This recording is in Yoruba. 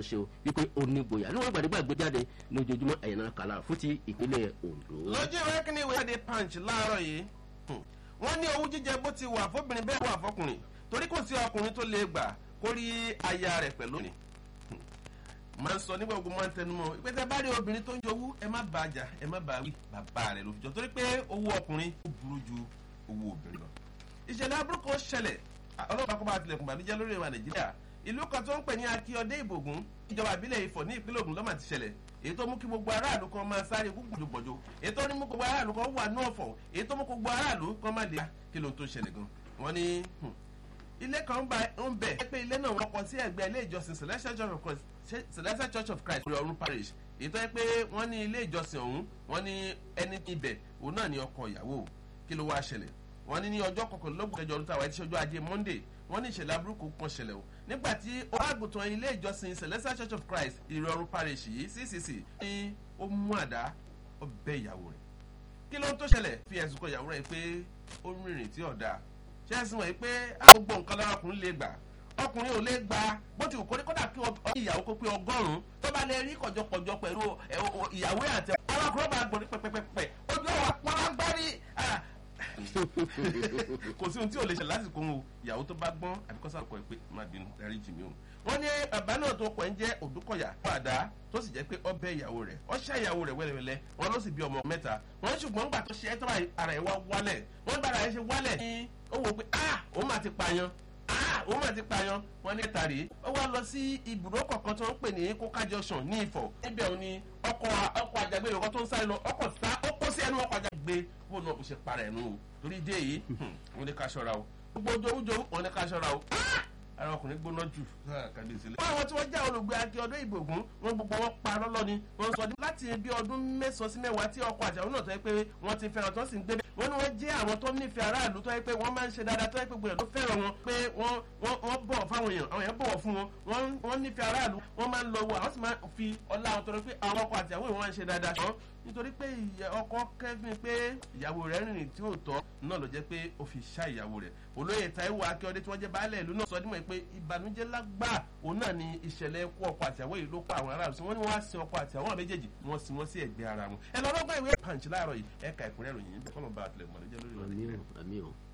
ọlọ́run ṣe o wípé ó ní gboyà níwọ̀n gbàdégbà gbé jáde ní ojoojúmọ́ ẹ̀yìn kàlà fún ti ìpínlẹ̀ ondo. lójú ìwé kíní ìwé jáde punch láàárọ̀ yìí wọ́n ní owó jíjẹ bó ti wà fóbìnrin bẹ́ẹ̀ wà fọkùnrin torí kò sí ọkùnrin tó lè gbà kó rí aya rẹ̀ pẹ̀lú ni máa ń sọ nígbà gbogbo máa ń tẹnu mọ́ ìpè tẹ bá rí obìnrin tó ń jowú ẹ má bá a jà ẹ má bá a wí bàbá rẹ̀ ló fi jọ torí pé owó ọkùnrin ó burú ju owó obìnrin lọ. ìṣẹ̀lẹ̀ aburúkú ṣẹlẹ̀ ọlọ́pàá kó bá tilẹ̀kùn bàbíjẹ́ lórí ìwà nàìjíríà ìlú kan tó ń pè ní akíọdé ìbògùn ìjọba ìbílẹ̀ ifọ̀ ní ìpínlẹ̀ ogun lọ́mà ti ṣẹlẹ̀ èyí tó mú kí gbogbo aráàlú kan máa sáré gbùgbùgbùgbùjò èyí tó ní mú gbogbo aráàlú kan wà ní ọ̀fọ̀ èyí tó mú gbogbo aráàlú kan má lè kí ló ń tó ṣẹlẹ̀ gan wọ́n ní ilé kan ń bẹ̀ pé ilé náà wọ́n kọ sí ẹ̀gbẹ́ ilé ìjọsìn celestial church of christ celestial church of christ orí ọ̀run parish èyí tó yẹ pé wọ́n ní ilé ìjọsìn ọ̀hún wọ́n ní ẹni ibẹ̀ òun náà ní ọkọ ìyàwó kí ló wá ṣẹlẹ̀ wọ́n ní ní ọjọ́ kọkànlélógún kẹjọ ọdún táwa ẹ̀ ti ṣọjọ́ ajé monday wọ́n ní ìṣẹ̀lẹ̀ aburúkú kan ṣẹlẹ̀ o nígbà tí ọ̀rọ̀ ilé ìjọsìn celestial church of christ ìrọ̀rùn parish yìí ccc ní ó mú àdá ó bẹ́ ìyàwó rẹ̀ kí ló ń tó ṣẹlẹ̀ fi ẹ̀sùn kan ìyàwó rẹ̀ pé ó ń rìnrìn tí ọ̀dà ṣé ẹ̀sìn wọ̀nyí pé gbogbo nǹkan lára ọkùnrin lè gbà ọkùnrin ò lè gba bó ti wù kó ní kódà kí ìyàwó kó pé ọgọ́rùn-ún tó bá lè rí kọjọkọjọ pẹ̀lú ìyàwó àti ọlọ́kùnrin bá gbòdì pẹ̀pẹ̀pẹ̀ ojú ọ̀wà pọ́nlágbárí kò sí ohun tí ò lè ṣe lásìkò wọn o ìyàwó tó bá gbọ́n àbíkọ́sà kọ́ ẹ pé má bínú darí jì mí o. wọ́n ní bàbá náà tó pọ̀ ń jẹ́ òdúkọ̀yà padà tó sì jẹ́ pé ọ bẹ́ ìyàwó rẹ̀ ọ ṣá ìyàwó rẹ̀ wẹ́lẹ́wẹ́lẹ́ wọn ló sì bí ọmọ mẹ́ta wọ́n ṣùgbọ́n gbà tó ṣe ẹ́ tó ara ẹ̀ wá wálẹ̀ wọ́n gbà ara ẹ̀ ṣe wálẹ̀ ní ó wò pé ah òun máa ti pààyàn ah òun máa ti pààyàn wọ́n ní ẹ̀ta rèé ó wá lọ sí ibùdó kọ̀ọ̀kan tó ń pè ní kóká junction ní ìfọ̀ níbẹ̀ òun ni ọkọ̀ ọkọ̀ àjàgbé ìrọ̀kọ́ tó ń sáré lọ ọkọ̀ sá ó kó sí ẹnu ọkọ̀ àjàgbé fóònù náà kò ṣe para ẹ̀ nù o torí dé yìí wọ́n ní ká ṣọ́ra o gbogbo ojújojú wọ́n ní ká ṣọ́ra o ara ọkùnrin gbóná jù kàdé sílẹ̀. wọ́n àwọn tí wọ́n jẹ́ olùgbé akí ọdún ìgbògún wọn gbogbo wọn pa lọ́lọ́ ni wọ́n sọ láti bí ọdún mẹ́sàn-án sí mẹ́wàá tí ọkọ̀ àjàwọ́ náà tó yẹ pé wọ́n ti fẹ́ràn tó sì ń gbé wọ́n ní wọ́n jẹ́ àwọn tó nífẹ̀ẹ́ aráàlú tó yẹ pé wọ́n máa ń ṣe dáadáa tó yẹ pé gbogbo tó fẹ́ràn wọn pé wọ́n wọ́n bọ̀ fáwọn èèyàn àwọn èèyàn bọ̀wọ̀ fún wọn wọ́n nífẹ̀ẹ́ aráàlú wọ́n máa ń lọ wọ àwọn sì máa fi ọlá àwọn tó rẹ pé àwọn ọkọ̀ àti àwọn ìwọ̀n máa ń ṣe dáadáa ṣùgbọ́n nítorí pé ọkọ kẹ́fìn pé ìyàwó rẹ̀ rìnrìn tí ò tọ́ náà ló jẹ́ pé ó fi ṣá ìyàwó rẹ̀ olóyè taiwo akíọdé tí wọ́n jẹ́ baálẹ̀ ìlú náà sọ dímọ̀ pé ìbànújẹ́ lágbà òun náà ni ìṣẹ̀lẹ̀ ikú ọkọ àti àwọn ìlú pa àwọn aráàlú sí wọ́n ní wọ́n á sin ọkọ àti àwọn méjèèjì wọ́n sin wọ́n sí ẹ̀gbẹ́ ara wọn ẹ lọ́dọ́gbọ́n ìwé punch láàárọ̀ yìí ẹ̀ka ìkúnrẹ́ ìròyìn bẹ́ẹ̀ kọ́ ló ń bá àtìlẹ́gbọ̀n lójẹ́ lórí ọ̀rọ̀ àmì ò àmì ò.